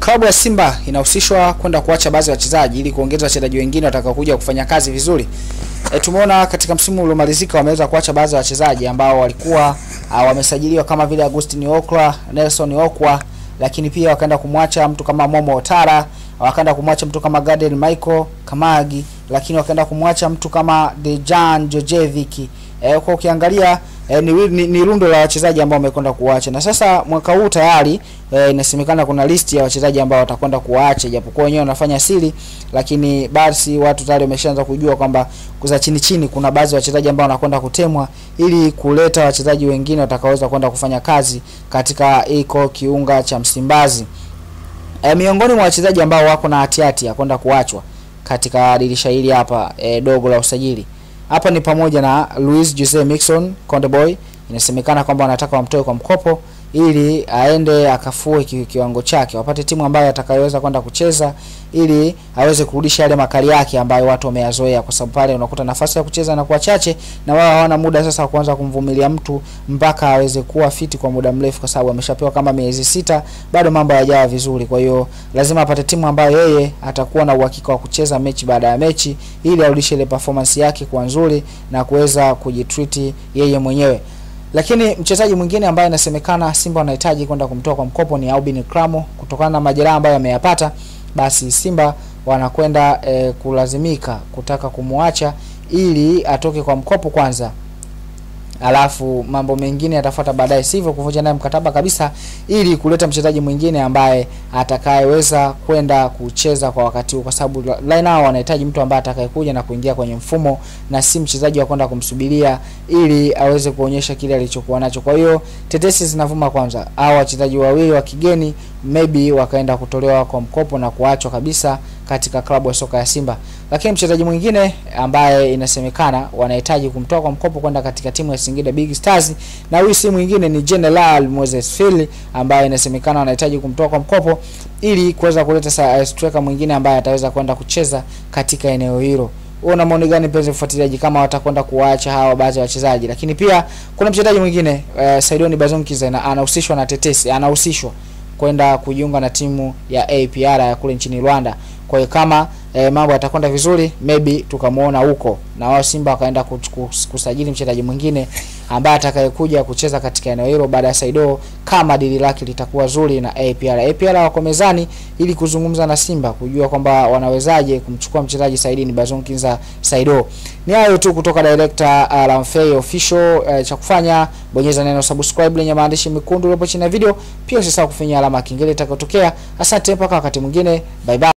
klabu ya Simba inahusishwa kwenda kuacha baadhi ya wachezaji ili kuongeza wachezaji wengine watakaokuja kufanya kazi vizuri. E, tumeona katika msimu uliomalizika wameweza kuacha baadhi ya wachezaji ambao walikuwa uh, wamesajiliwa kama vile Agustin Okwa, Nelson Okwa, lakini pia wakaenda kumwacha mtu kama Momo Otara, wakaenda kumwacha mtu kama Gadiel Michael Kamagi, lakini wakaenda kumwacha mtu kama Dejan Jojevic. E, kwa ukiangalia e, ni, ni, ni rundo la wachezaji ambao wamekwenda kuacha, na sasa mwaka huu tayari e, inasemekana kuna listi ya wachezaji ambao watakwenda kuacha, japokuwa wenyewe wanafanya siri, lakini basi watu tayari wameshaanza kujua kwamba kuza chini chini kuna baadhi ya wachezaji ambao wanakwenda kutemwa ili kuleta wachezaji wengine watakaoweza kwenda kufanya kazi katika iko kiunga cha Msimbazi. E, miongoni mwa wachezaji ambao wako na hatihati ya kwenda kuachwa katika dirisha hili hapa e, dogo la usajili hapa ni pamoja na Luis Jose Mixon Conde Boy, inasemekana kwamba wanataka wamtoe kwa mkopo ili aende akafue ki, kiwango chake, wapate timu ambayo atakayoweza kwenda kucheza ili aweze kurudisha yale makali yake ambayo watu wameyazoea, kwa sababu pale unakuta nafasi ya kucheza na kuwa chache, na wao hawana muda sasa wa kuanza kumvumilia mtu mpaka aweze kuwa fiti kwa muda mrefu, kwa sababu ameshapewa kama miezi sita, bado mambo hayajawa vizuri. Kwa hiyo lazima apate timu ambayo yeye atakuwa na uhakika wa kucheza mechi baada ya mechi, ili arudishe ile performance yake kuwa nzuri na kuweza kujitreat yeye mwenyewe lakini mchezaji mwingine ambaye inasemekana Simba wanahitaji kwenda kumtoa kwa mkopo ni Albin Kramo kutokana na majeraha ambayo ameyapata. Basi Simba wanakwenda e, kulazimika kutaka kumwacha ili atoke kwa mkopo kwanza, alafu mambo mengine yatafuata baadaye, sivyo kuvunja naye mkataba kabisa, ili kuleta mchezaji mwingine ambaye atakayeweza kwenda kucheza kwa wakati huu, kwa sababu line hao wanahitaji mtu ambaye atakayekuja na kuingia kwenye mfumo na si mchezaji wa kwenda kumsubiria ili aweze kuonyesha kile alichokuwa nacho. Kwa hiyo tetesi zinavuma kwanza, hao wachezaji wawili wa kigeni maybe wakaenda kutolewa kwa mkopo na kuachwa kabisa katika klabu ya soka ya Simba. Lakini mchezaji mwingine ambaye inasemekana wanahitaji kumtoa kwa mkopo kwenda katika timu ya Singida Big Stars, na huyu si mwingine ni General Moses Phil ambaye inasemekana wanahitaji kumtoa kwa mkopo ili kuweza kuleta striker mwingine ambaye ataweza kwenda kucheza katika eneo hilo. Una maoni gani mpenzi mfuatiliaji, kama watakwenda kuwaacha hawa baadhi ya wachezaji? Lakini pia kuna mchezaji mwingine uh, Saidoni Bazonkiza anahusishwa na tetesi, anahusishwa kwenda kujiunga na timu ya APR ya kule nchini Rwanda. Kwa hiyo kama e, mambo yatakwenda vizuri, maybe tukamuona huko na wao Simba wakaenda kusajili mchezaji mwingine ambaye atakayekuja kucheza katika eneo hilo baada ya Saido, kama dili lake litakuwa zuri na APR. APR wako mezani ili kuzungumza na Simba kujua kwamba wanawezaje kumchukua mchezaji Saidini Bazonkinza Saido. Ni hayo tu kutoka director uh, Lamfey official. Uh, cha kufanya bonyeza neno subscribe lenye maandishi mekundu hapo chini ya video, pia usisahau kufinya alama kengele itakayotokea. Asante mpaka wakati mwingine, bye bye.